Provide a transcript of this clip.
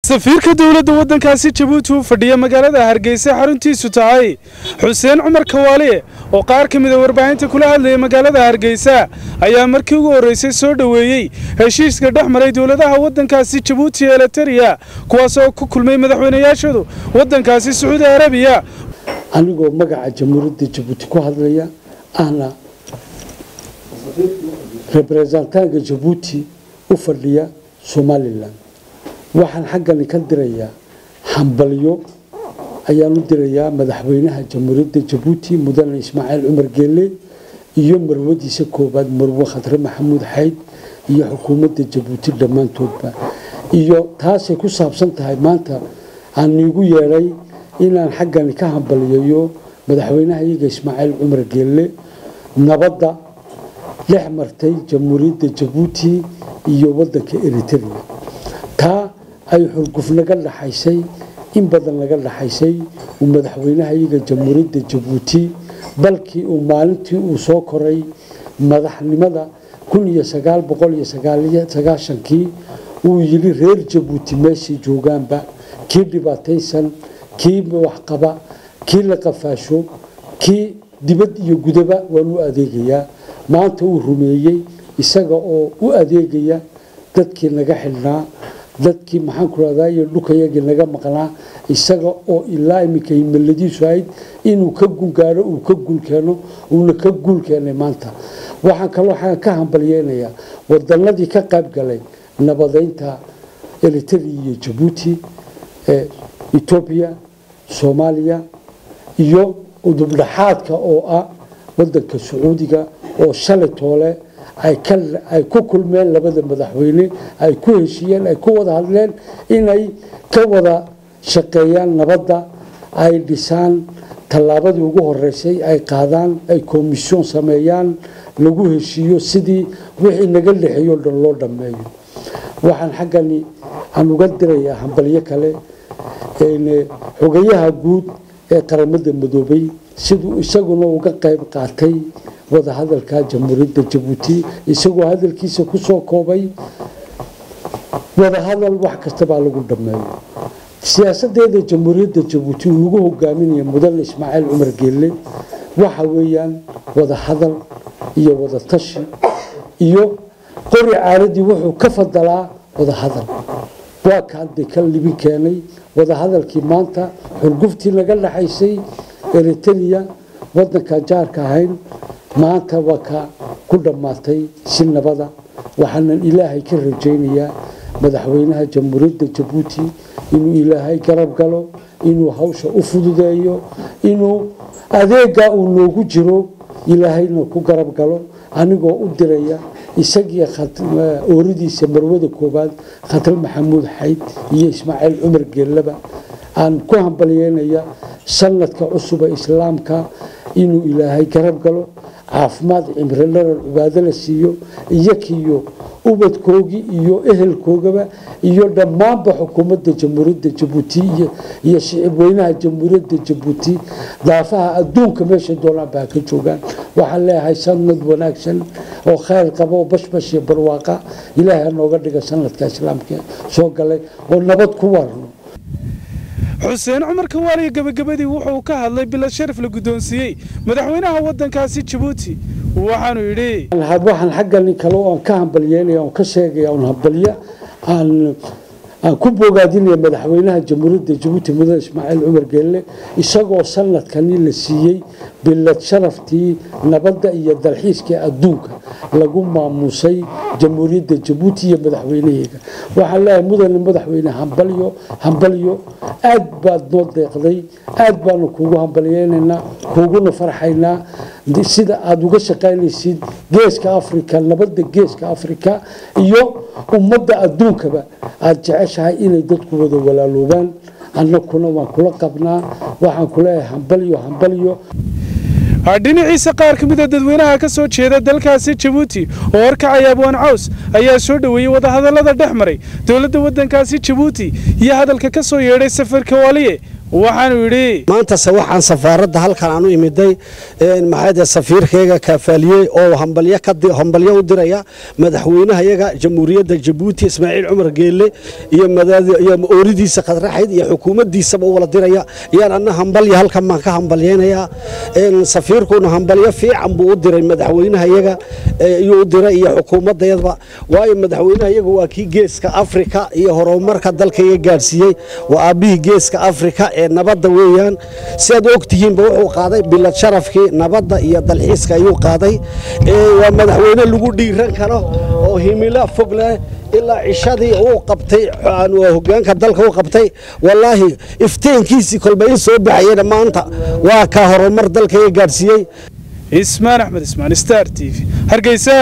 safiirka dowladda waddankaasi jabuuti u fadhiya magaalada hargeysa xaruntiisu tahay xuseen cumar kawaaliye oo qaar ka mida warbaahinta kula hadlaya magaalada hargeysa ayaa markii ugu horreysay soo dhoweeyey heshiiska dhex maray dowladaha waddankaasi jabuuti ee eliteria kuwaasoo ku kulmay madaxweynayaashoodu waddankaasi sacuudi arabiya anigoo magaca jamhuuriyadda jabuuti ku hadlaya ahna rebrezentaanka jabuuti u fadhiya somalilan waxaan xaggani ka dirayaa hambalyo ayaan u dirayaa madaxweynaha jamhuuriyadda jabuuti mudane ismaaciil cumar geele iyo marwadiisa koobaad marwe khadre maxamuud xayd iyo xukuumadda jabuuti dhammaantoodba iyo taasay ku saabsan tahay maanta aan iigu yeedhay inaan xaggani ka hambaliyeeyo madaxweynaha iyaga ismaaciil cumar geelle nabadda dhex martay jamhuuriyadda jabuuti iyo waddanka eritrea taa ay xurguf naga dhaxaysay in badan naga dhaxaysay uu madaxweynaha iyaga jamhuuriyadda jabuuti balkii uu maalintii uu soo koray madaxnimada kun iyo sagaal boqol iyo sagaashankii uu yidhi reer jabuuti meeshii joogaanba kii dhibaataysan kii waxqaba kii la qafaasho kii dibad iyo gudaba waan u adeegayaa maanta uu rumeeyey isaga oo u adeegaya dadkii naga xidhnaa dadkii maxaan ku rahdaa iyo dhulkayagii naga maqnaa isaga oo ilaa iminka himiladiisu ahayd inuu ka gungaaro uu ka guulkeeno uuna ka guul keenay maanta waxaan kaloo ka hambalyeynayaa wadanadii ka qayb galay nabadeynta eritrea iyo jabuuti etoobiya soomaaliya iyo udubdhaxaadka oo ah wadanka sacuudiga oo shalay toole ay ku kulmeen labada madaxweyne ay ku heshiiyeen ay ku wada hadleen inay ka wada shaqeeyaan nabadda ay dhisaan tallaabadii ugu horeysay ay qaadaan ay komisyon sameeyaan lagu heshiiyo sidii wixii naga dhexeeyo dhan loo dhammeeyo waxaan xaggani aan uga dirayaa hambalyo kale xogayaha guud ee qaramada madoobay siduu isaguna uga qayb qaatay wadahadalka jamhuuriyadda jabuuti isagoo hadalkiisa ku soo koobay wadahadal wax kastabaa lagu dhammeeyo siyaasadeeda jamhuuriyadda jabuuti uu ugu hogaaminaya mudane ismaaciil cumar geelle waxa weeyaan wadahadal iyo wadatashi iyo qori caaladii wuxuu ka fadalaa wadahadal waa kaade ka libin keenay wadahadalkii maanta xurguftii naga dhaxaysay eritrea wadankan jaarka ahayn maanta waa ka ku dhammaatay si nabada waxaanan ilaahay ka rajaynayaa madaxweynaha jamhuuriyadda jabuuti inuu ilaahay garab galo inuu hawsha u fududeeyo inuu adeega uu noogu jiro ilaahayna ku garab galo anigoo u diraya isagii ooridiisa marwada koobaad khatar maxamuud xayd iyo ismaaciil cumar geellaba aan ku hambalyeynaya sanadka cusuba islaamka inuu ilaahay garab galo caafimaad cimrilaran cibaado la siiyo iyakiyo ubadkoogii iyo ehelkoogaba iyo dhammaanba xukuumadda jamhuuriyadda jabuuti iyo shicib weynaha jamhuuriyadda jabuuti daafaha adduunka meeshay doonaanba ha ka joogaan waxaan leeyahay sanad wanaagsan oo khayr qaba oo bashbash iyo barwaaqa ilaahay ha nooga dhiga sanadka islaamka soo galay oo nabad ku warno xuseen cumar kawaaliya gebagabadii wuxuu ka hadlay bilad sharaf la guddoonsiiyey madaxweynaha waddankaasi jabuuti waxaanu yidhi waxaan xaggani kale oan ka hambalyeynaya oon ka sheegaya oon hambalyo aan aan ku bogaadinaya madaxweynaha jamhuuriyadda jabuuti mudane ismaaciil cumar geelle isagoo sanadkani la siiyey bilad sharaftii nabadda iyo dalxiiskii adduunka lagu maamuusay jamhuuriyadda jabuuti iyo madaxweynaheega waxaan leeyahay mudane madaxweyne hambalyo hambalyo aad baad noo deeqday aad baanu kuugu hambalyeynaynaa kuuguna farxaynaa sida aada uga shaqaynaysid geeska afrika nabadda geeska afrika iyo ummadda adduunkaba aada jeceshahay inay dadku wada walaaloobaan annakuna waan kula qabnaa waxaan kuleeyahay hambalyo hambalyo dhinaciisa qaar ka mida dadweynaha ka soo jeeda dalkaasi jabuuti oo horkacaya abwaan caws ayaa soo dhoweeyey wadahadallada dhex maray dowladda waddankaasi jabuuti iyo hadalka ka soo yeedhay safarka waaliye waxaanu yidhi maantase waxaan safaaradda halkan aan u imiday maxaade safiirkayga kaafaaliyey oo hambalyo u diraya madaxweynahayaga jamhuuriyadda jabuuti ismaaciil cumar geelle iyo ooridiisa khadraxayd iyo xukuumaddiisaba u wala diraya ayaan anna hambalya halkan baan ka hambalyaynayaa safiirkuna hambalyo fiican buu u diray madaxweynahayaga ayuu u diray iyo xukuumaddayadba waayo madaxweynahayagu waa kii geeska afrika iyo horumarka dalkaiga gaadhsiiyey waa aabbihii geeska afrika ee nabadda weeyaan siaad ogtihiinba wuxuu qaaday bilad sharafkii nabadda iyo dalxiiska ayuu qaaday waa madaxweyne lagu dhiiran karo oo himilo fog leh ilaa cishadii uu qabtay hogaanka dalka u qabtay wallaahi ifteenkiisii kolba in soo baxayana maanta waa kaa horumar dalkaiga gaadhsiiyey ismaan axmed ismaan star t v hargeysa